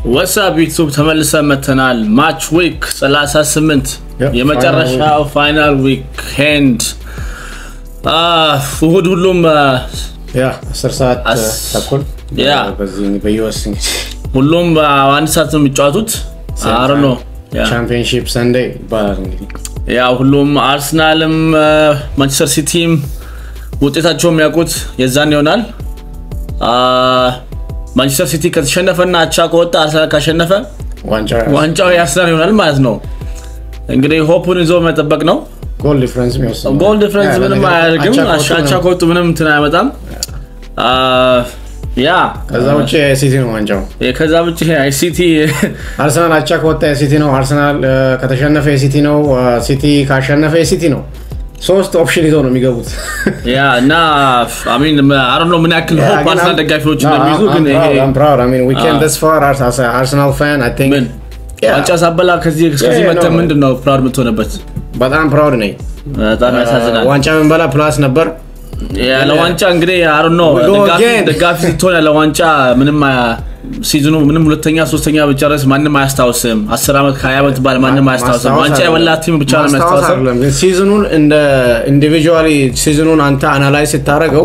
ወሳብ ዩቱብ ተመልሰን መተናል። ማች ዊክ 38 Yep, የመጨረሻው ፋይናል ዊክኤንድ እሁድ ሁሉም ያ አስር ሰዓት አስ- ተኩል ያ። በዚህ በዩኤስ እንግዲህ ሁሉም አንድ ሰዓት ነው የሚጫወቱት። አር ነው ቻምፒዮንሺፕ ሰንዴ ይባላል እንግዲህ ያ ሁሉም አርሰናልም ማንቸስተር ሲቲም ውጤታቸው የሚያውቁት የዛን ይሆናል። አ፣ ማንቸስተር ሲቲ ከተሸነፈና አቻ ከወጣ አርሰናል ካሸነፈ ዋንጫ ዋንጫው የአርሰናል ይሆናል ማለት ነው። እንግዲህ ሆፑን ይዞ መጠበቅ ነው። ጎል ዲፍረንስ የሚወስድ ጎል ዲፍረንስ ምንም አያደርግም። አቻ ከወጡ ምንም እንትን አያመጣም። አ፣ ያ ከዛ ውጭ የሲቲ ነው ዋንጫው። ከዛ ውጭ ሲቲ አርሰናል አቻ ከወጣ የሲቲ ነው። አርሰናል እ፣ ከተሸነፈ የሲቲ ነው። እ፣ ሲቲ ካሸነፈ የሲቲ ነው። ሶስት ኦፕሽን ይዘው ነው የሚገቡት። ያ እና አሚን አሮ ነው ምን ያክል ሆፕ አርሰናል ደጋፊዎች እንደሚይዙ ግን ይሄ አርሰናል ፋን ምን ዋንጫ ሳበላ ከዚህ እስከዚህ Yeah, መተህ no. ምንድን ነው ፕራውድ የምትሆንበት? በጣም ፕራውድ ነኝ። በጣም ያሳዝናል። ዋንጫ ምንበላ ፕላስ ነበር። ያለ ዋንጫ እንግዲህ አሮ ነው We go again. ደጋፊ ስትሆን ያለ ዋንጫ ምንም አ- ሲዝኑ ምንም ሁለተኛ ሶስተኛ ብጨረስ ማንም አያስታውስም። አስር ዓመት ከሀያ ዓመት ባል ማንም አያስታውስም። ማስታወስ ዋንጫ አይደለም። የበላ ቲም ብቻ ነው ማስታወስ የሚያስታውሰው። አይደለም፣ ግን ሲዝኑን እንደ ኢንዲቪጁዋሊ ሲዝኑን አንተ አናላይዝ ስታደርገው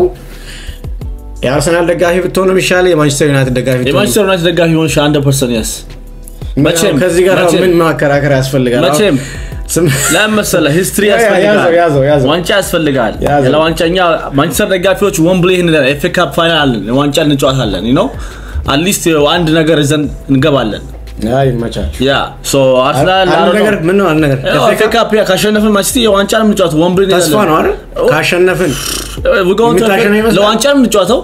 የአርሰናል ደጋፊ ብትሆን የሚሻል የማንቸስተር ዩናይትድ ደጋፊ ብትሆን የማንቸስተር ዩናይትድ ደጋፊ ሆን አንድ ፐርሰንት ያስ መቼም ከዚህ ጋር መቼም ምን ማከራከር ያስፈልጋል? መቼም ስም- ለምን መሰለህ ሂስትሪ ያ- ያ- ያስፈልጋል። ያዘው፣ ያዘው፣ ያዘው። ዋንጫ ያስፈልጋል። ያዘው። ያለ ዋንጫ እኛ ማንቸስተር ደጋፊዎች ወምብሌ ኤፍ ኤ ካፕ ፋይናል አለን፣ ዋንጫ እንጫወታለን። ነው አትሊስት አንድ ነገር ይዘን እንገባለን። ያ ይመቻል። ያ ሶ አርሰናል አንድ ነገር ምን ነው አንድ ነገር ኤፍ ኤ ካፕ ካሸነፍን ማንቸስተር የዋንጫ ነው የምንጫወተው። ወምብሌ ተስፋ ነው አይደል? ካሸነፍን የሚታሸነፍ ይመስላል? ለዋንጫ ነው የምንጫወተው።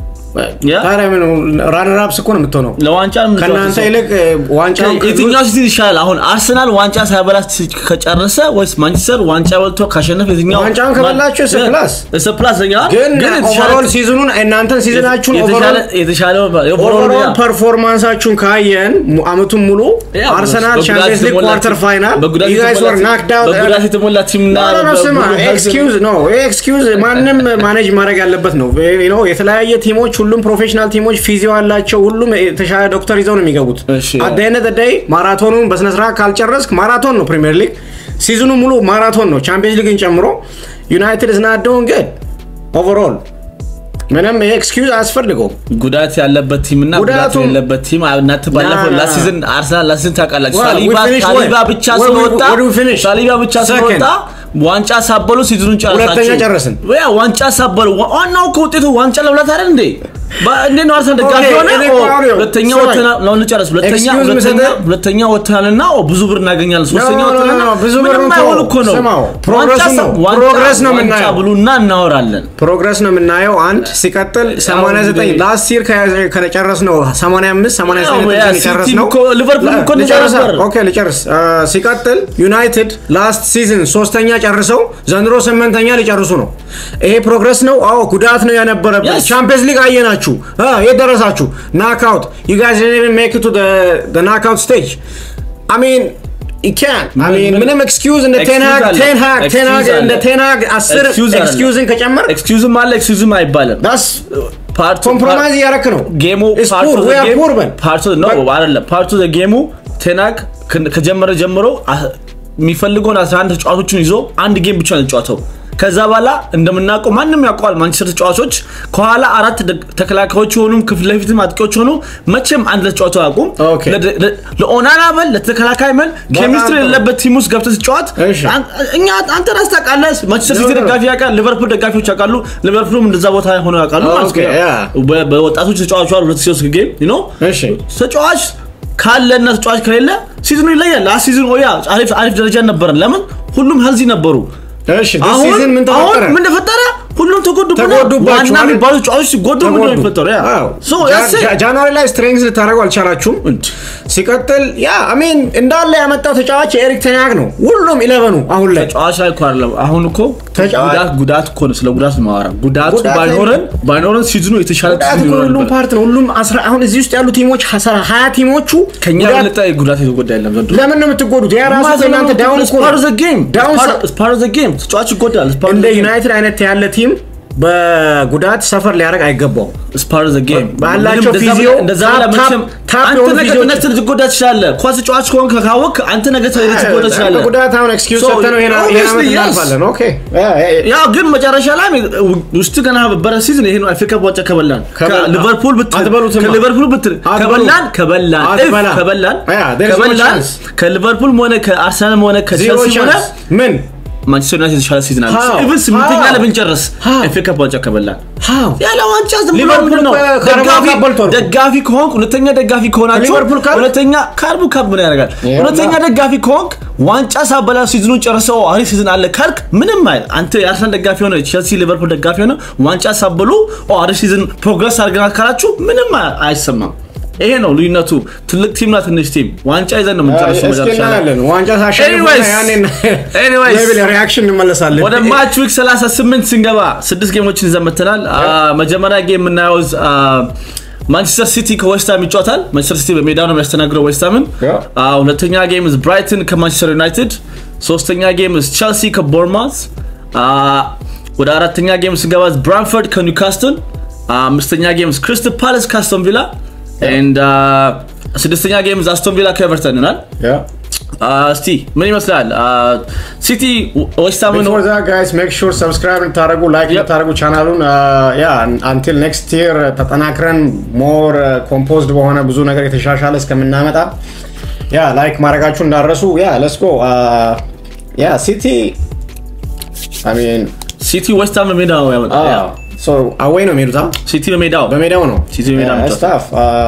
ያ ታዲያ ምን ራነር አፕስ እኮ ነው የምትሆነው። ለዋንጫ ነው ከእናንተ የምንጫወተው። ይልቅ ዋንጫ የትኛው ሲቲ ይሻላል? አሁን አርሰናል ዋንጫ ሳይበላ ከጨረሰ ወይስ ማንቸስተር ዋንጫ በልቶ ካሸነፈ የትኛው ዋንጫውን ከበላችሁ it's a plus። እስ ፕላስ ኛ ግን የተሻለ- ኦቨሮል ሲዝኑን እናንተን ሲዝናችሁን የተሻለ የተሻለ ኦቨሮል ያ። ፐርፎርማንሳችሁን ካየን mu- አመቱን ሙሉ ያ፣ አርሰናል በጉዳት ቻምፒየንስ ሊግ የተሞላ ኳርተር ቲም- ፋይናል በጉዳት you guys የተሞላ were ቲም- knocked out በጉዳት የተሞላ ቲም እና No, no, no, ስማ በጉዳት- ኤክስኪውዝ ነው ኤክስኪውዝ ማንም ማኔጅ ማድረግ ያለበት ነው You know፣ የተለያየ ቲሞች ሁሉም ፕሮፌሽናል ቲሞች ፊዚዮ አላቸው ሁሉም የተሻለ ዶክተር ይዘው ነው የሚገቡት እሺ። አደነ ደይ ማራቶኑን በስነስርዓት ካልጨረስክ ማራቶን ነው ፕሪሚየር ሊግ ሲዝኑ ሙሉ ማራቶን ነው ቻምፒየንስ ሊግን ጨምሮ ዩናይትድ ዝናደውን ግድ ኦቨርኦል ምንም ኤክስኪውዝ አያስፈልገውም ጉዳት ያለበት ቲም እና ጉዳት ጉዳቱ- የሌለበት ቲም እናንተ ባለፈው ና- ና- ላሲዝን አርሰናል ላሲዝን ታውቃላችሁ። Well, we ሳሊባ finished ሳሊባ where? ብቻ Where we- ስለወጣ where we finished? ሳሊባ ብቻ Second. ስለወጣ ዋንጫ ሳበሉ ሲዝኑን ጨረሳችሁ። ሁለተኛ ጨረስን። ያ ዋንጫ ሳበሉ ዋ- ዋናው እኮ ውጤቱ ዋንጫ ለመብላት አይደል እንዴ? በ- እንዴት ነው አርሰናል ደጋፊ Okay, ሆነ? እኔ ኦ፣ እኮ አሁን ሁለተኛ ስማኝ። ወተና- ለአሁን ጨረስ። ሁለተኛ Excuse me, ሁለተኛ ሰጠህ? ሁለተኛ ወተናልና ኦ፣ ብዙ ብር እናገኛለን። ሶስተኛ No, no, no, ወተናልና no, ብዙ ብር ምንም ተው። አይሆን እኮ ነው። ስማው፣ ዋንጫ ፕሮግረሱ ሳ- ነው። ዋንጫ- ፕሮግረስ ነው ዋንጫ የምናየው። ብሉና እናወራለን። ፕሮግረስ ነው የምናየው አንድ ሲቀጥል 89 እንግዲህ- ላስት ይር ከጨረስ ነው 85 89 ያ፣ የጨረስ ሲቲ ነው እኮ ሊቨርፑል እኮ እንደዛ ልጨርስ ነበር። ኦኬ ልጨርስ አ፣ ሲቀጥል ዩናይትድ ላስት ሲዝን ሶስተኛ ጨርሰው ዘንድሮ ስምንተኛ ሊጨርሱ ነው ይሄ ፕሮግረስ ነው አዎ ጉዳት ነው የነበረበት Yes. ቻምፒየንስ ሊግ አየናችሁ አ፣ የት ደረሳችሁ ናክአውት ዩ ጋይስ ዲድንት ኢቨን ሜክ ኢት ቱ ዘ ናክአውት ስቴጅ አይ ሚን you can't. I mean, ምን- ምንም ኤክስኪውዝ እንደ Excuse ቴንሃግ አለ። ቴንሃግ ቴንሃግ Excuse እንደ አለ። ቴንሃግ አስር Excuse አለ። ኤክስኪውዝን ከጨመር ኤክስኪውዝም አለ ኤክስኪውዝም አይባልም። ዳስ ፓርቱ ኮምፕሮማይዝ እያረክ ነው ጌሙ It's poor. We are poor, man. ፓርቱ ነው አይደለም ፓርቱ ዘ ጌሙ ቴናግ ከ- ከጀመረ ጀምሮ አ- የሚፈልገውን 11 ተጫዋቾችን ይዞ አንድ ጌም ብቻ ነው የተጫወተው። ከዛ በኋላ እንደምናውቀው ማንም ያውቀዋል ማንቸስተር ተጫዋቾች ከኋላ አራት ደ- ተከላካዮች የሆኑ ከፊት ለፊትም አጥቂዎች ሆኑ መቼም አንድ ለተጫዋቱ አያውቁም። Okay. ለ- ለ- ለኦናና በል ለተከላካይ በል ኬሚስትሪ ጥሩ። የሌለበት ቲም ውስጥ ገብተህ ስትጫወት እሺ። አን- እኛ አንተ ራስህ ታውቃለህ። ማንቸስተር ሲቲ No, no. ደጋፊ ያውቃል፣ ሊቨርፑል ደጋፊዎች ያውቃሉ፣ ሊቨርፑልም እንደዛ ቦታ ሆነው ያውቃሉ ማለት Okay, ነው። yeah. በ- በወጣቶች ተጫዋቹ አሉ ሁለት ሶስት ጌም ዩ ኖ እሺ ተጫዋች ካለ እና ተጫዋች ከሌለ ሲዝኑ ይለያል። ላስት ሲዝን ኦያ አሪፍ አሪፍ ደረጃ ነበረን። ለምን ሁሉም ሄልዚ ነበሩ። እሺ this አሁን season ምን አሁን ተፈጠረ ምን ተፈጠረ? ሁሉም ተጎዱ። ተጎዱባችሁ ዋና አይደል? የሚባሉ ተጫዋቾች ሲጎዱ ምንድን ነው የሚፈጠረው? ያ አዎ። ሶ ጃ- ያሴ ጃ- ጃንዋሪ ላይ ስትሬንግዝ ልታደርጉ አልቻላችሁም ሲቀጥል ያ አሜን እንዳለ ያመጣው ተጫዋች የኤሪክ ቴናግ ነው ሁሉም ኢለቨኑ አሁን ላይ ተጫዋች ላይ እኮ አይደለም። አሁን እኮ ተጫዋች- ጉዳት ጉዳት እኮ ነው። ስለ ጉዳት ማወራ ጉዳቱ ጉዳት ባይኖረን ባይኖረን ሲዝኑ የተሻለ ጉዳት ሲዝን እኮ ይኖር ሁሉም ነበር። ፓርት ነው ሁሉም አስራ አሁን እዚህ ውስጥ ያሉ ቲሞች ሀሳ- ሀያ ቲሞቹ ከኛ ጉዳት- የበለጠ ጉዳት የተጎዳ የለም ዘንድሮ። ለምን ነው የምትጎዱት ያ ራሱ እናንተ ዳውን እኮ ነው። ዳውን ሳ- ፓር ዘ ጌም ተጫዋች ይጎዳል። It's part እንደ of the game. ዩናይትድ አይነት ያለ ቲም በጉዳት ሰፈር ሊያደርግ አይገባውም። ስፓር ዘ ጌም ባላቸው ፊዚዮ እንደዛ ታፕ- ብለህ መቼም ታፕ አንተ የሆኑ ነገ ፊዚዮች- ተነስተህ ልትጎዳ ትችላለህ። ኳስ ተጫዋች ከሆንክ ካወቅህ አንተ ነገ ልትጎዳ ትችላለህ። ጉዳት አሁን ኤክስኪውዝ So, ሰጥተነው ይሄን ይሄን ዓመት obviously, yes. እናልፋለን። ኦኬ ያ- ያ- ያው ግን መጨረሻ ላይ ውስጥ ገና በረ ሲዝን ይሄ ነው አፍሪካ ዋንጫ ከበላን ከበላ- ከሊቨርፑል ብትል አትበሉትማ። ከሊቨርፑል ብትል አትበሉ። ከበላን ከበላን አትበላ። if ከበላን Yeah, there is no ከበላን chance. ከሊቨርፑልም ሆነ ከአርሰናልም ሆነ ዜሮ ከቼልሲ ሆነ ቻንስ ምን ማንቸስተር ዩናይትድ የተሻለ ሲዝን አለ How? ኢቭን ስምንተኛ How? ላይ ብንጨርስ How? አፍሪካ ዋንጫ ከበላን ሃው ያለ ዋንጫ ዝም ብሎ ሊቨርፑል ምንድን ነው? እኮ ካራባኦ ደጋፊ- ካፕ በልቷል። ደጋፊ ከሆንክ ሁለተኛ ደጋፊ ከሆናችሁ ሊቨርፑል ካፕ? ሁለተኛ ካርቡ ካፕ ምን ያደርጋል? ይኸውና። ሁለተኛ ደጋፊ ከሆንክ ዋንጫ ሳበላ ሲዝኑን ጨርሰው አሪፍ ሲዝን አለ ካልክ ምንም አይል። አንተ የአርሰናል ደጋፊ ሆነ ቼልሲ፣ ሊቨርፑል ደጋፊ ሆነ ዋንጫ ሳበሉ ኦ አሪፍ ሲዝን ፕሮግረስ አድርገናል ካላችሁ ምንም አይ- አይሰማም። ይሄ ነው ልዩነቱ። ትልቅ ቲምና ትንሽ ቲም ዋንጫ ይዘን ነው የምንጨርሰው እስኪ መጨረሻ ላይ። እናያለን። ዋንጫ ታሸንፉ Anyways, anyways. ሪያክሽን እንመለሳለን። ወደ ማች ዊክ 38 ስንገባ ስድስት ጌሞችን ይዘን መጥተናል። አ፣ መጀመሪያ ጌም የምናየው አ፣ ማንቸስተር ሲቲ ከዌስትሃም ይጫወታል። ማንቸስተር ሲቲ በሜዳ ነው የሚያስተናግደው ዌስትሃምን። Yeah. አ፣ ሁለተኛ ጌም ብራይተን ከማንቸስተር ዩናይትድ፣ ሶስተኛ ጌም ቸልሲ ከቦርማውዝ፣ አ፣ ወደ አራተኛ ጌም ስንገባ ብራንፈርድ ከኒውካስትል፣ አ፣ አምስተኛ ጌም ክሪስታል ፓላስ ከአስቶን ቪላ ኤንድ አ፣ ስድስተኛ ጌም አስቶን ቪላ ከኤቨርተን ይሆናል። ያ አ፣ እስቲ ምን ይመስላል አ፣ ሲቲ ዌስትሃምን Before that, guys, make sure subscribe እንድታደርጉ ላይክ Yep. እንድታደርጉ ቻናሉን ያ አንቲል ኔክስት ይር ተጠናክረን ሞር ኮምፖዝድ በሆነ ብዙ ነገር የተሻሻለ እስከምናመጣ ያ ላይክ ማድረጋችሁ እንዳረሱ ያ ለስጎ ያ ሲቲ ሚን ሲቲ ዌስትሃም በሜዳ ነው ያመጣው። ያ። አዌይ ነው የሚሄዱት አ? ሲቲ በሜዳው በሜዳው ነው ሲቲ በሜዳ ነው ስታፍ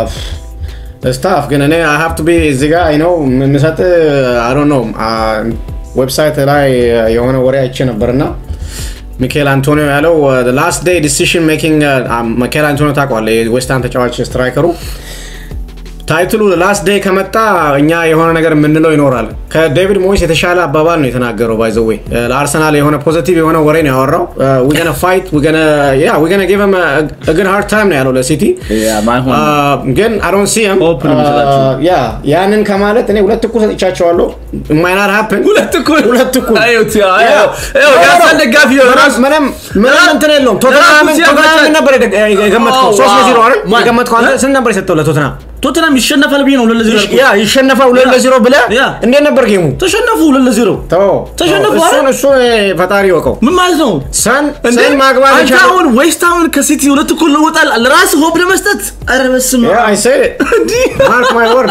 ስታፍ ግን እኔ አይ ሃቭ ቱ ቢ እዚህ ጋር ነው የምሰጥ አይ ዶንት ኖ ዌብሳይት ላይ የሆነ ወሬ አይቼ ነበርና ሚካኤል አንቶኒዮ ያለው ላስት ዴይ ዲሲሽን ሜኪንግ ሚካኤል አንቶኒዮ ታውቀዋለህ የዌስትሃም ተጫዋች ስትራይከሩ ታይትሉ ላስት ዴይ ከመጣ እኛ የሆነ ነገር የምንለው ይኖራል። ከዴቪድ ሞይስ የተሻለ አባባል ነው የተናገረው። ባይዘዌ ለአርሰናል የሆነ ፖዚቲቭ የሆነ ወሬ ነው ያወራው። ዊገነ ፋይት ዊገነ ጊቭ ግድ ሃርድ ታይም ነው ያለው ለሲቲ ያ ማይሆን ግን አዶን ሲም Hope ነው የሚሰጣቸው። ያ ያንን ከማለት እኔ ሁለት እኩል ሰጥቻቸዋለሁ። ማይናት ሀፕን ሁለት እኩል ሁለት እኩል አዩት ያ ያ። ያው ያው የአርሰናል ደጋፊ ነው ራሱ ምንም ምንም እንትን የለውም። ቶተንሃምን ራሱ ሲያመጣ- ቶተንሃምን ነበር የደ- የገመትከው ኦ፣ ሶስት ለዜሮ አይደል ማን? የገመትከው አንተ እ? ስንት ነበር የሰጠው ለቶተንሃም? ቶተናም ይሸነፋል ብዬ ነው ሁለት ለዜሮ ያልኩት። ያ ይሸነፋል ሁለት ያ። ለዜሮ ብለህ ያ። እንዴት ነበር ጌሙ? ተሸነፉ ሁለት ለዜሮ ተው ተሸነፉ ተው። እሱን አይደል? እሱ ፈጣሪ ይወቀው። ምን ማለት ነው? ሰን እንዴ ሰን ማግባት አንተ የቻለው አሁን ዌስትሃምን ከሲቲ ሁለት እኩል ለውጣል ለራስ ሆፕ ለመስጠት ኧረ በስመ ያ አብ። አይ ሴድ እንዲህ ማርክ ማይ ወርድ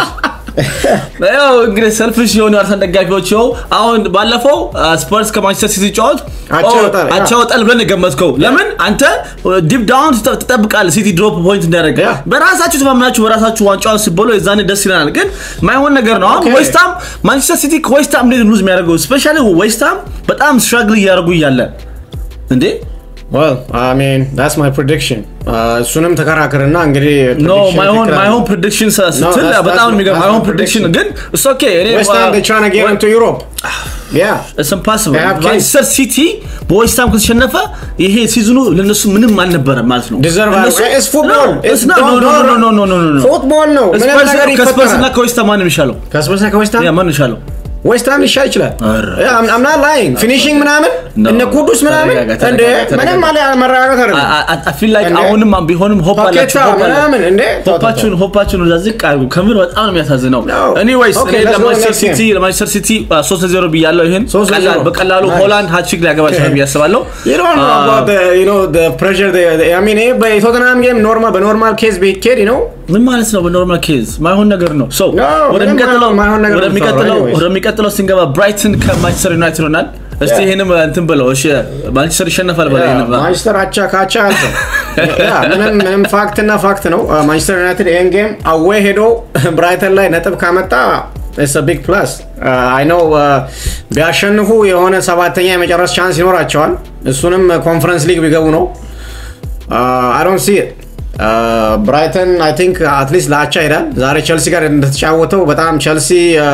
ያው እንግዲህ ሰልፍሽ የሆኑ አርሰናል ደጋፊዎች ይኸው አሁን ባለፈው ስፐርስ ከማንቸስተር ሲቲ ጫወት አቻ ይወጣል፣ ያ። አቻ ይወጣል ብለን የገመትከው ለምን አንተ ዲፕ ዳውን ትጠብቃለህ ሲቲ ድሮፕ ፖይንት እንዳያደርግ ያ። በራሳችሁ ተማምናችሁ በራሳችሁ ዋንጫውን ሲበሉ የዛኔ ደስ ይለናል ግን ማይሆን ነገር ነው አሁን ኦኬ። ዌስትሃም ማንቸስተር ሲቲ ከዌስትሃም እንዴት ሉዝ የሚያደርገው ስፔሻሊ ዌስትሃም በጣም ስትራግል እያደረጉ እያለ እንዴ well i mean that's my prediction Uh, እሱንም ተከራክርና እንግዲህ ኖ prediction ማይሆን ትክክል ማይሆን አይደለም። ፕሬዲክሽን ስትል that's- በጣም that's- የሚገርም that's ማይሆን my ፕሬዲክሽን prediction. ግን እስ ኦኬ እኔ West Ham they trying to get into Europe yeah It's impossible. They have ማንቸስተር ሲቲ በዌስትሃም ከተሸነፈ ይሄ ሲዝኑ ለነሱ ምንም አልነበረም ማለት ነው። deserve እነሱ- it's football No, it's it's not- no, no, no, no, no, no, no, no. ፉትቦል ነው ምንም ስፐርስ- ነገር ከስፐርስ እና ይፈጠራል ከዌስትሃም ማን ነው የሚሻለው? ከስፐርስና ከዌስትሃም ያ ማን ነው የሚሻለው? ዌስትሃም ሊሻል ይችላል ኧረ። አምና ላይን ፊኒሽንግ ምናምን No. እነ ኩዱስ ምናምን ተረጋጋ፣ እንደ ተረጋጋ፣ ምንም ተረጋጋ። አለ መረጋጋት አይደለም I- I- I feel like እንዴ? አሁንም ቢሆንም ሆፕ ፓኬታ አላችሁ hope አለ- ምናምን እንዴ ተው፣ ተው፣ ሆፓችሁን ሆፓችሁን ወደ ዝቅ አድርጉ። ከምር በጣም ነው የሚያሳዝነው። No. ኤኒዌይስ Okay, እኔ let's go ለማንቸስተር next ሲቲ game. ለማንቸስተር ሲቲ ሶስት ለዜሮ ብያለሁ። ይሄን ሶስት ለዜሮ። ቀላል- በቀላሉ Nice. ሆላንድ ሃትሪክ ሊያገባ ይችላል ብዬ አስባለሁ። You don't know Ah, about the, you know, the pressure they, they, I mean, ይሄ በቶተንሃም ጌም ኖርማል በኖርማል ኬዝ ቢኬድ ነው ምን ማለት ነው? በኖርማል ኬዝ ማይሆን ነገር ነው። ሶ No, ወደሚቀጥለው ምንም ማይሆን ነገር ነው ወደሚቀጥለው የምታወራው anyways. ወደሚቀጥለው ስንገባ ብራይተን ከማንቸስተር ዩናይትድ ሆናል። እስቲ Yeah. ይሄንም እንትን ብለው እሺ፣ ማንቸስተር ይሸነፋል በላይ ይሄንም ማንቸስተር አቻ ካቻ አልተው ያ፣ ምንም ምንም ፋክት እና ፋክት ነው። ማንቸስተር ዩናይትድ ይህን ጌም አዌይ ሄዶ ብራይተን ላይ ነጥብ ካመጣ ቢግ ፕላስ አይ ነው ቢያሸንፉ የሆነ ሰባተኛ የመጨረስ ቻንስ ይኖራቸዋል። እሱንም ኮንፈረንስ ሊግ ቢገቡ ነው። አይ ዶንት ሲ ብራይተን አይ ቲንክ አትሊስት ለአቻ ይሄዳል። ዛሬ ቸልሲ ጋር እንደተጫወተው በጣም ቸልሲ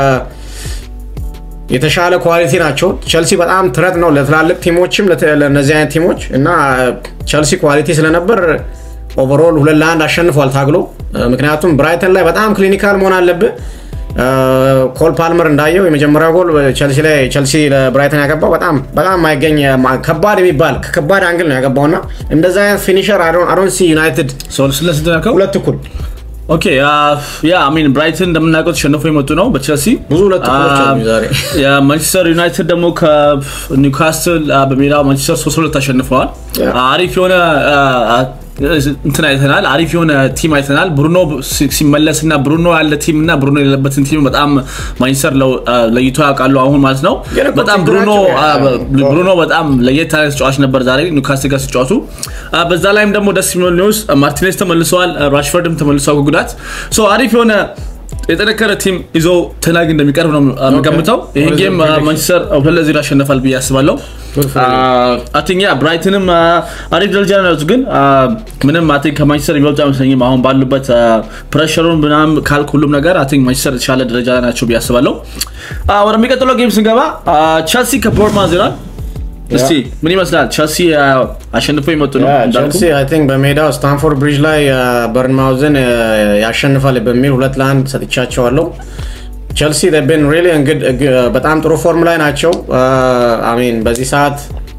የተሻለ ኳሊቲ ናቸው። ቸልሲ በጣም ትረት ነው ለትላልቅ ቲሞችም ለተ- ለእነዚህ አይነት ቲሞች እና ቸልሲ ኳሊቲ ስለነበር ኦቨርኦል ሁለት ለአንድ አሸንፏል ታግሎ። ምክንያቱም ብራይተን ላይ በጣም ክሊኒካል መሆን አለብህ። ኮል ፓልመር እንዳየው የመጀመሪያው ጎል ቸልሲ ላይ ቸልሲ ለብራይተን ያገባው በጣም በጣም የማይገኝ ከባድ የሚባል ከከባድ አንግል ነው ያገባው እና እንደዛ አይነት ፊኒሸር አዶን ሲ ዩናይትድ ስለስንት ያልከው ሁለት እኩል ኦኬ ያ አሚን ብራይተን እንደምናውቀው ተሸንፎ የመጡ ነው በቸልሲ ብዙ ሁለት እኩሎች አሉ ዛሬ። የማንቸስተር ዩናይትድ ደግሞ ከኒውካስትል በሜዳው ማንቸስተር ሶስት ሁለት አሸንፈዋል ያ። አሪፍ የሆነ አ፣ እንትን አይተናል አሪፍ የሆነ ቲም አይተናል ብሩኖ ሲ- ሲመለስ እና ብሩኖ ያለ ቲም እና ብሩኖ የሌለበትን ቲም በጣም ማንቸስተር ለው- አ፣ ለይቶ ያውቃሉ አሁን ማለት ነው ግን እኮ በጣም ብሩኖ ችግራቸው አ፣ ያ- በ- ብሩኖ በጣም ለየት ያለ ተጫዋች ነበር ዛሬ ኒውካስትል ጋር ሲጫወቱ አ፣ በዛ ላይም ደግሞ ደስ የሚል ኒውስ ማርቲኔዝ ተመልሰዋል አ፣ ራሽፈርድም ተመልሰዋል ከጉዳት ሶ አሪፍ የሆነ የጠነከረ ቲም ይዞ ተናግ እንደሚቀርብ ነው አ፣ የምገምተው ይህን What is ጌም your prediction? ማንቸስተር ሁለት ለዜሮ ያሸንፋል ብዬ አስባለሁ Good for you. አቲኛ ብራይትንም አ፣ አሪፍ ደረጃ ነው ያሉት ግን አ፣ ምንም አይ ቲንክ ከማንቸስተር የሚበልጡ አይመስለኝም አሁን ባሉበት አ፣ ፕሬሸሩን ምናምን ካልክ ሁሉም ነገር አይ ቲንክ ማንቸስተር የተሻለ ደረጃ ላይ ናቸው ብዬ አስባለሁ አ፣ ወደሚቀጥለው ጌም ስንገባ አ፣ ቸልሲ ከቦርማዝ ይላል እስቲ ምን ይመስላል ቸልሲ አ፣ አሸንፎ የመጡ ነው እንዳልኩ ቸልሲ አይ ቲንክ በሜዳው ስታንፎርድ ብሪጅ ላይ በርንማውዝን ያሸንፋል በሚል ሁለት ለአንድ ሰጥቻቸዋለሁ። ቸልሲ ብን ሪሊ በጣም ጥሩ ፎርም ላይ ናቸው። አሚን በዚህ ሰዓት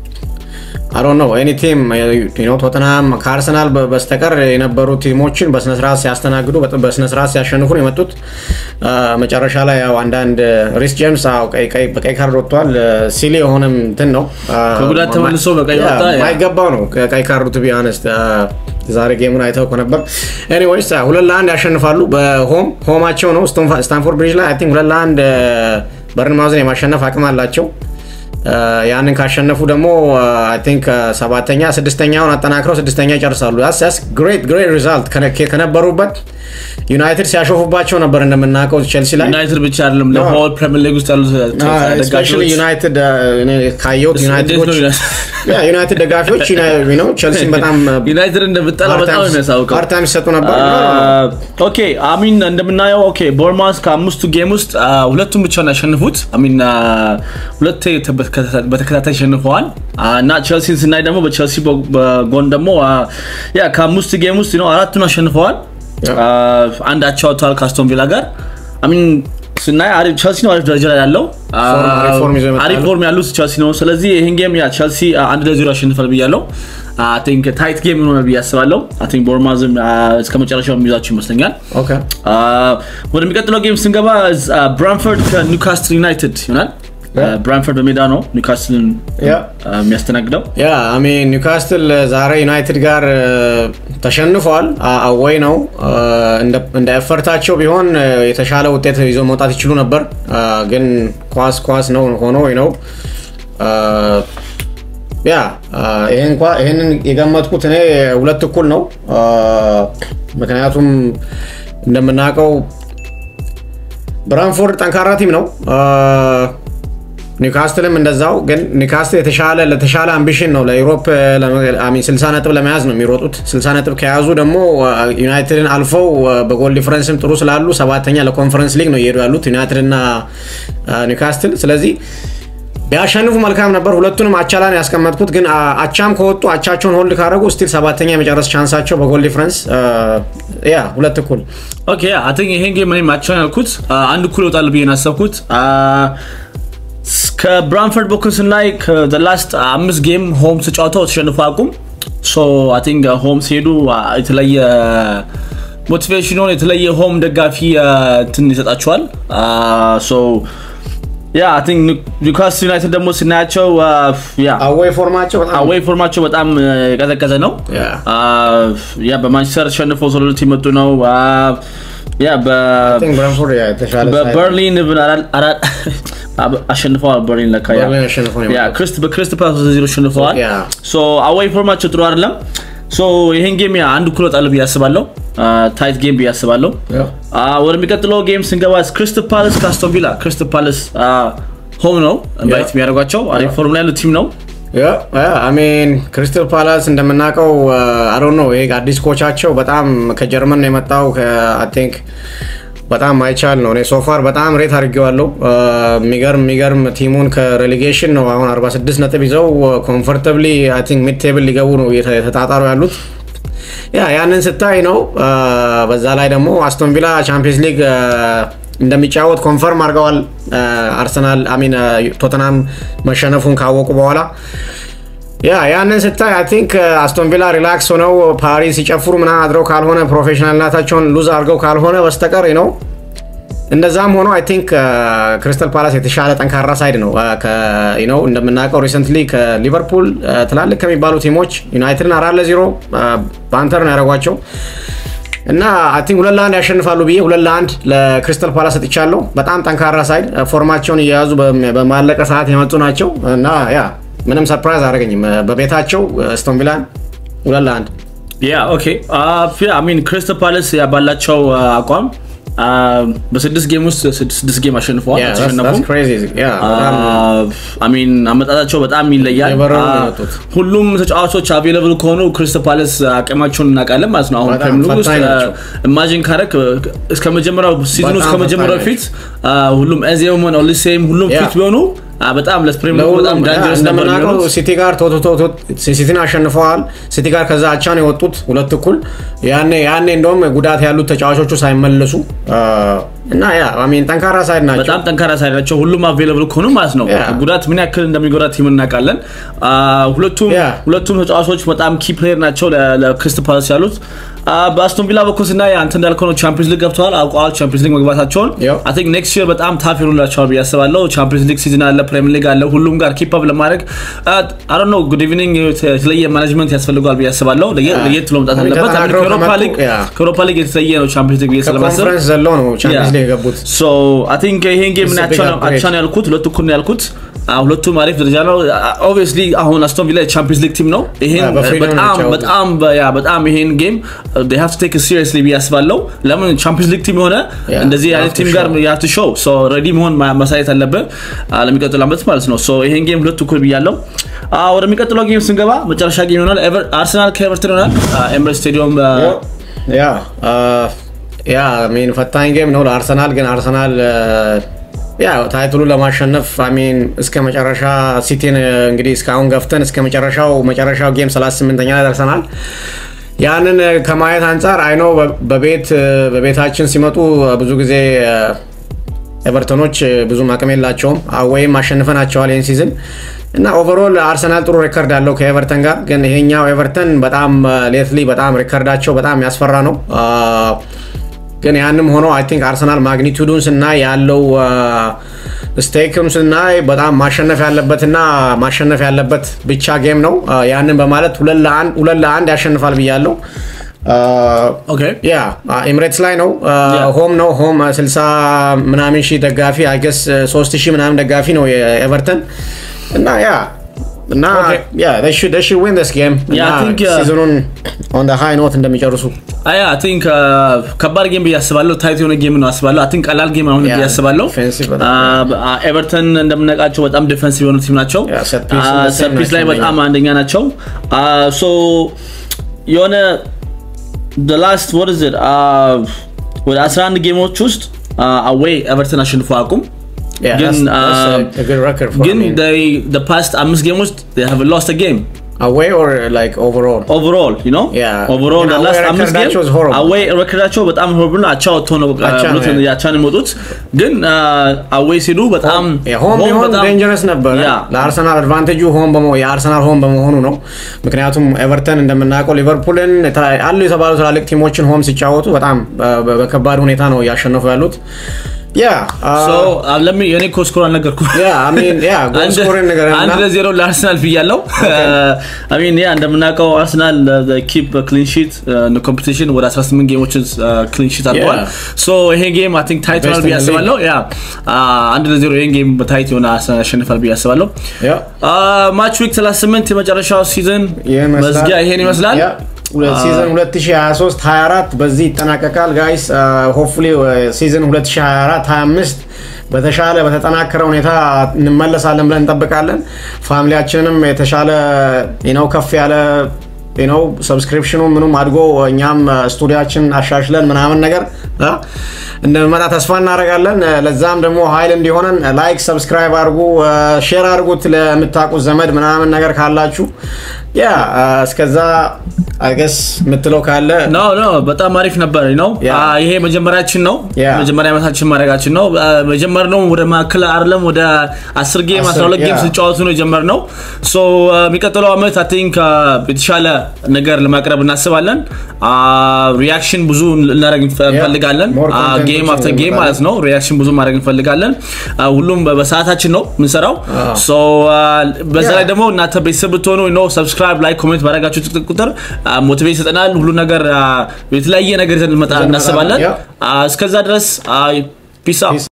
አሮን ነው ኤኒ ቲም ቶተንሃም ከአርሰናል በ- በስተቀር የነበሩ ቲሞችን በስነስርዓት ሲያስተናግዱ በጥ- በስነስርዓት ሲያሸንፉ ነው የመጡት። አ፣ መጨረሻ ላይ ያው አንዳንድ ሪስ ጄምስ አዎ፣ ቀይ- ቀይ- በቀይ ካርድ ወጥቷል። ሲሊ የሆነም እንትን ነው አ፣ ከጉዳት ተመልሶ በቀይ ያ፣ ወጣ፣ ያ። ማይገባው ነው ቀይ ካርዱ ቱ ቢ ሆነስት ዛሬ ጌሙን አይተው ከነበር ኤኒዌይስ ሁለት ለአንድ ያሸንፋሉ። በሆም ሆማቸው ነው ስቶንፋ- ስታንፎርድ ብሪጅ ላይ አይ ቲንክ ሁለት ለአንድ በርንማውዝን የማሸነፍ አቅም አላቸው። አ፣ ያንን ካሸነፉ ደግሞ አይ ቲንክ ሰባተኛ ስድስተኛውን አጠናክረው ስድስተኛ ይጨርሳሉ። ያስ ግሬት ግሬት ሪዛልት ከነበሩበት ዩናይትድ ሲያሾፉባቸው ነበር እንደምናውቀው ቼልሲ ላይ ዩናይትድ ብቻ አይደለም ለሆል ፕሪሚየር ሊግ ውስጥ ያሉት ስፔሻሊ ደጋፊዎች ዩናይትድ እኔ ካየሁት እንዴት ነው ዩናይትዶች ዩናይትድ? ያ ዩናይትድ ደጋፊዎች ነው ቼልሲን በጣም ዩናይትድ እንደምጠላ በጣም ነው የሚያሳውቀው ፓርታይም ሲሰጡ ነበር። ኦኬ አሚን እንደምናየው ኦኬ ቦርማስ ከአምስቱ ጌም ውስጥ አ፣ ሁለቱን ብቻ ነው ያሸንፉት አሚን አ፣ ሁለቴ ተ- በተከታታይ- በተከታታይ አሸንፈዋል አ፣ እና ቸልሲን ስናይ ደግሞ በቸልሲ በ- በጎን ደግሞ አ፣ ያ ከአምስቱ ጌም ውስጥ ነው አራቱን አሸንፈዋል ያ። አ፣ አንድ አቻ ወጥተዋል ከአስቶን ቪላ ጋር አሚን ስናይ አሪፍ ቸልሲ ነው አሪፍ ደረጃ ላይ ያለው አ፣ ፎርም- አሪፍ ፎርም ይዞ ይመጣሉ። አሪፍ ፎርም ያሉት ቸልሲ ነው ስለዚህ ይህን ጌም ያ ቸልሲ አ፣ አንድ ለዜሮ ያሸንፋል ብያለው አይ ቲንክ ታይት ጌም ይሆናል ብዬ አስባለሁ አይ ቲንክ ቦርማዝም አ፣ እስከ መጨረሻው የሚይዛቸው ይመስለኛል ኦኬ አ፣ ወደሚቀጥለው ጌም ስንገባ አ፣ ብራንፈርድ ከኒውካስትል ዩናይትድ ይሆናል አ፣ ብራንፈርድ በሜዳ ነው ኒውካስትልን ያ አ፣ የሚያስተናግደው ያ አሚን ኒውካስትል ዛሬ ዩናይትድ ጋር እ፣ ተሸንፏል። አ- አወይ ነው እ፣ እንደ- እንደ ኤፈርታቸው ቢሆን እ፣ የተሻለ ውጤት ይዘው መውጣት ይችሉ ነበር። አ፣ ግን ኳስ ኳስ ነው ሆኖ ወይ ነው አ፣ ያ አ፣ ይሄን እንኳ- ይሄንን የገመትኩት እኔ ሁለት እኩል ነው። አ፣ ምክንያቱም እንደምናውቀው ብራንፎርድ ጠንካራ ቲም ነው። አ፣ ኒውካስትልም እንደዛው ግን ኒውካስትል የተሻለ ለተሻለ አምቢሽን ነው ለዩሮፕ ለመ- አይ ሚን 60 ነጥብ ለመያዝ ነው የሚሮጡት 60 ነጥብ ከያዙ ደግሞ አ፣ ዩናይትድን አልፈው አ፣ በጎል ዲፈረንስም ጥሩ ስላሉ ሰባተኛ ለኮንፈረንስ ሊግ ነው እየሄዱ ያሉት ዩናይትድ እና አ፣ ኒውካስትል ስለዚህ ቢያሸንፉ መልካም ነበር ሁለቱንም አቻ ላይ ነው ያስቀመጥኩት ግን አ፣ አቻም ከወጡ አቻቸውን ሆልድ ካደረጉ ስቲል ሰባተኛ የመጨረስ ቻንሳቸው በጎል ዲፈረንስ አ፣ ያ ሁለት እኩል ኦኬ አይ ቲንክ ይሄን ጌም እኔም አቻውን ያልኩት አ፣ አንድ እኩል ይወጣል ብዬ ነው ያሰብኩት አ፣ ስ- ከብራንፈርድ በኩል ስናይ ከላስት አምስት ጌም ሆም ተጫውተው ተሸንፎ አቁም ሶ አይ ቲንክ ሆም ሲሄዱ አ፣ የተለየ ሞቲቬሽን የተለየ ሆም ደጋፊ አ፣ እንትን ይሰጣቸዋል ሶ ያ አይ ቲንክ ኒውካስትል ዩናይትድ ደግሞ ስናያቸው አ፣ ያ አዌይ ፎርማቸው በጣም አዌይ ፎርማቸው በጣም አ፣ የቀዘቀዘ ነው ያ አ፣ ያ በማንቸስተር ተሸንፈው ሶሎት የመጡ ነው አ፣ ያ በ I think ብራንፎርድ ያ የተሻለ ሳይድ- በበርሊን ብን አራ- አራ- አሸንፈዋል በርሊን ለካ ያ በርሊን አሸንፈው ነው ያ የመጡት። ክሪስት በክሪስት ፓላስ ዜሮ አሸንፈዋል ያ። ሶ አዋይ ፎርማቸው ጥሩ አይደለም ሶ ይሄን ጌም ያ አንድ እኩል ወጣል ብዬ አስባለሁ ታይት ጌም ብዬ አስባለሁ ያ። አ፣ ወደሚቀጥለው ጌም ስንገባ ክሪስት ፓላስ ከአስቶን ቪላ ክሪስት ፓላስ ሆም ነው ኢንቫይት የሚያደርጓቸው አሪፍ ፎርም ላይ ያለው ቲም ነው አሜን ክሪስታል ፓላስ እንደምናውቀው አሮን ነው ይሄ አዲስ ኮቻቸው በጣም ከጀርመን ነው የመጣው አይ ቲንክ በጣም ማይቻል ነው እኔ ሶፋር በጣም ሬት አድርጌዋለሁ የሚገርም የሚገርም ቲሙን ከሬሌጌሽን ነው አሁን 46 ነጥብ ይዘው ኮምፎርታብሊ አይ ቲንክ ሚድ ቴብል ሊገቡ ነው እየተ- የተጣጣሩ ያሉት ያ ያንን ስታይ ነው በዛ ላይ ደግሞ አስቶን ቪላ ቻምፒየንስ ሊግ እንደሚጫወት ኮንፈርም አድርገዋል። አርሰናል አሚን ቶተናም መሸነፉን ካወቁ በኋላ ያ ያንን ስታይ አይ ቲንክ አስቶን ቪላ ሪላክስ ሆነው ፓሪስ ሲጨፍሩ ምናምን አድረው ካልሆነ ፕሮፌሽናልነታቸውን ሉዝ አድርገው ካልሆነ በስተቀር ነው እንደዛም ሆኖ አይ ቲንክ ክሪስታል ፓላስ የተሻለ ጠንካራ ሳይድ ነው ነው እንደምናውቀው ሪሰንትሊ ከሊቨርፑል ትላልቅ ከሚባሉ ቲሞች ዩናይትድን አራት ለዜሮ ባንተር ነው ያደረጓቸው እና አይ ቲንክ ሁለት ለአንድ ያሸንፋሉ ብዬ ሁለት ለአንድ ለክሪስታል ፓላስ ሰጥቻለሁ። በጣም ጠንካራ ሳይድ ፎርማቸውን እየያዙ በማለቀ ሰዓት የመጡ ናቸው እና ያ ምንም ሰርፕራይዝ አደረገኝም በቤታቸው አስቶን ቪላን ሁለት ለአንድ ያ ኦኬ ሚን ክሪስታል ፓላስ ባላቸው አቋም በስድስት ጌም ውስጥ ስድስት ጌም አሸንፈዋል። ሚን አመጣጣቸው በጣም ይለያል። ሁሉም ተጫዋቾች አቬለብል ከሆኑ ክሪስታል ፓላስ አቅማቸውን እናውቃለን ማለት ነው። አሁን ፕሪሚየር ውስጥ ኢማጂን ካረክ እስከ መጀመሪያው ሲዝኑ እስከ መጀመሪያው ፊት ሁሉም ኤዜሞን ኦሊሴም ሁሉም ፊት ቢሆኑ በጣም ለፕሪሚየር በጣም ዳንጀረስ ነበር እንደምናውቀው ሲቲ ጋር ቶቶቶ ሲቲን አሸንፈዋል። ሲቲ ጋር ከዛ አቻ ነው የወጡት ሁለት እኩል። ያኔ ያኔ እንደውም ጉዳት ያሉት ተጫዋቾቹ ሳይመለሱ እና ያ አሚን ጠንካራ ሳይድ ናቸው። በጣም ጠንካራ ሳይድ ናቸው። ሁሉም አቬለብል ከሆኑ ማለት ነው። ጉዳት ምን ያክል እንደሚጎዳ ቲም እናውቃለን። ሁለቱም ሁለቱም ተጫዋቾች በጣም ኪ ፕሌየር ናቸው ለክሪስታል ፓላስ ያሉት። በአስቶን ቪላ በኩል ስናይ አንተ እንዳልከው ነው ቻምፒዮንስ ሊግ ገብተዋል፣ አውቀዋል ቻምፒዮንስ ሊግ መግባታቸውን። አይ ቲንክ ኔክስት ይር በጣም ታፍ ይሆኑላቸዋል ብዬ አስባለሁ። ቻምፒዮንስ ሊግ ሲዝን አለ፣ ፕሪሚየር ሊግ አለ። ሁሉም ጋር ኪፕ አፕ ለማድረግ አይ ዶንት ኖ ጉድ ኢቭኒንግ የተለየ ማኔጅመንት ያስፈልገዋል ብዬ አስባለሁ። ለየት ብሎ መምጣት አለበት። ከአውሮፓ ሊግ የተለየ ነው ቻምፒዮንስ ሊግ ብዬ ስለማስብ ኮንፈረንስ ዘለው ነው ቻምፒዮንስ ሊግ የገቡት። ሶ አይ ቲንክ ይሄን ጌም አቻ ነው ያልኩት፣ ሁለቱ እኩል ነው ያልኩት። ሁለቱም አሪፍ ደረጃ ነው። ኦብቪየስሊ አሁን አስቶን ቪላ የቻምፒዮንስ ሊግ ቲም ነው። ይሄን በጣም በጣም በጣም ይሄን ጌም they have to take it seriously ብዬ አስባለሁ። ለምን ቻምፒዮንስ ሊግ ቲም የሆነ እንደዚህ አይነት ቲም ጋር you have to show so ready መሆን ማሳየት አለብህ ለሚቀጥለው ዓመት ማለት ነው። ሶ ይሄን ጌም ሁለቱ እኩል ብያለሁ። ወደሚቀጥለው ጌም ስንገባ መጨረሻ ጌም ይሆናል። አርሰናል ከኤቨርተን ይሆናል ኤምሬትስ ስቴዲየም ያ ያ ሚን ፈታኝ ጌም ነው ለአርሰናል ግን አርሰናል ያ ታይትሉን ለማሸነፍ አሚን እስከ መጨረሻ ሲቲን እንግዲህ እስካሁን ገፍተን እስከ መጨረሻው መጨረሻው ጌም 38ኛ ላይ ደርሰናል። ያንን ከማየት አንጻር አይኖ በቤት በቤታችን ሲመጡ ብዙ ጊዜ ኤቨርተኖች ብዙም አቅም የላቸውም ወይም አሸንፈናቸዋል ይህን ሲዝን እና ኦቨሮል አርሰናል ጥሩ ሬከርድ አለው ከኤቨርተን ጋር ግን ይሄኛው ኤቨርተን በጣም ሌትሊ በጣም ሬከርዳቸው በጣም ያስፈራ ነው። ግን ያንም ሆኖ አይ ቲንክ አርሰናል ማግኒቱዱን ስናይ ያለው ስቴክም ስናይ በጣም ማሸነፍ ያለበትና ማሸነፍ ያለበት ብቻ ጌም ነው። ያንን በማለት ሁለት ለአንድ ያሸንፋል ብያለው። ያ ኤምሬትስ ላይ ነው፣ ሆም ነው። ሆም 60 ምናምን ሺህ ደጋፊ አይገስ 3 ሺህ ምናምን ደጋፊ ነው የኤቨርተን እና ያ እና ያ they should they should win this game ሲዝኑን on the high note እንደሚጨርሱ አይ አይ ቲንክ ከባድ ጌም ብዬ አስባለሁ። ታይት የሆነ ጌም ነው አስባለሁ። አይ ቲንክ ቀላል ጌም አሁን ብዬ አስባለሁ። ኤቨርተን እንደምናውቃቸው በጣም ዲፌንሲቭ የሆኑ ቲም ናቸው። ሰርፒስ ላይ በጣም አንደኛ ናቸው። ሶ የሆነ the last what is it ወደ 11 ጌሞች ውስጥ አዌይ ኤቨርተን አሸንፎ አቁም ግን ግን the past አምስት ጌም ውስጥ they have lost a game away or like overall overall you know Yeah. overall ግን last away አምስት record-ቸው is horrible. አዌይ ሬከርዳቸው በጣም ሆርብል ነው። አቻ ወጥቶ ነው አቻ ነው፣ ብሎት yeah. አቻ ነው የመጡት። ግን አዌይ ሲሉ በጣም ሆም home ቢሆን በጣም- ዴንጀረስ ነበረ Yeah. ለአርሰናል አድቫንቴጁ ሆም በመሆ- የአርሰናል ሆም በመሆኑ ነው። ምክንያቱም ኤቨርተን እንደምናውቀው ሊቨርፑልን የተለያዩ- አሉ የተባሉ ትላልቅ ቲሞችን ሆም ሲጫወቱ በጣም በ- በ- በከባድ ሁኔታ ነው እያሸነፉ ያሉት። ያ So, uh, let me- የኔ እኮ ስኮር አልነገርኩም። ያ አሚን ያ ጎል አንድ- ስኮሪንግ ነገር እና አንድ ለዜሮ ለአርሰናል ብያለው። አሚን ያ እንደምናውቀው አርሰናል ኪፕ ክሊን ሺት ኮምፒቲሽን ወደ 18 ጌሞችን ክሊን ሺት አድርገዋል። Yeah. ሶ ይሄ ጌም አይ ቲንክ ታይት Best ይሆናል ብዬ in the league. አስባለሁ። ያ አንድ ለዜሮ ይሄን ጌም በታይት የሆነ አርሰናል ያሸንፋል ብዬ አስባለሁ። ያ ማች ዊክ 38 የመጨረሻው ሲዝን ይህን ይመስላል። መዝጊያ ይሄን ይመስላል። ያ፣ ሁለት- ሲዝን 2023 24 በዚህ ይጠናቀቃል ጋይስ ሆፕፉሊ ሲዝን 2024 25 በተሻለ በተጠናከረ ሁኔታ እንመለሳለን ብለን እንጠብቃለን ፋሚሊያችንንም የተሻለ ነው ከፍ ያለ ነው ሰብስክሪፕሽኑ ምኑም አድጎ እኛም ስቱዲያችን አሻሽለን ምናምን ነገር አ፣ እንደመጣ ተስፋ እናደርጋለን ለዛም ደግሞ ሀይል እንዲሆነን ላይክ ሰብስክራይብ አድርጉ ሼር አድርጉት ለምታውቁት ዘመድ ምናምን ነገር ካላችሁ ያ እስከዛ አይገስ የምትለው ካለ ኖ ኖ በጣም አሪፍ ነበር ነው Yeah. ይሄ መጀመሪያችን ነው Yeah. መጀመሪያ ዓመታችን ማድረጋችን ነው መጀመርነው ወደ ማዕከል አይደለም ወደ 10 ጌም አስር- 12 ጌም yeah. ስንጫወቱ ነው የጀመርነው ሶ የሚቀጥለው ዓመት አይ ቲንክ የተሻለ ነገር ለማቅረብ እናስባለን ሪያክሽን ብዙ ልናደርግ እንፈልጋለን more content ጌም አፍተር ጌም እንፈልጋለን። ማለት ነው ሪያክሽን ብዙ ማድረግ እንፈልጋለን አ፣ ሁሉም በ- በሰዓታችን ነው የምንሰራው ሶ በዛ ላይ Yeah. ደግሞ እናንተ ቤተሰብ ብትሆኑ ነው ሰብስክራይብ ላይ ኮሜንት ባደረጋችሁ ቁጥር ሞቲቬት ይሰጠናል ሁሉ ነገር አ፣ የተለያየ ነገር ይዘን ልንመጣ ይዘን እናስባለን እንመጣለን። አ፣ እስከዛ ድረስ ፒስ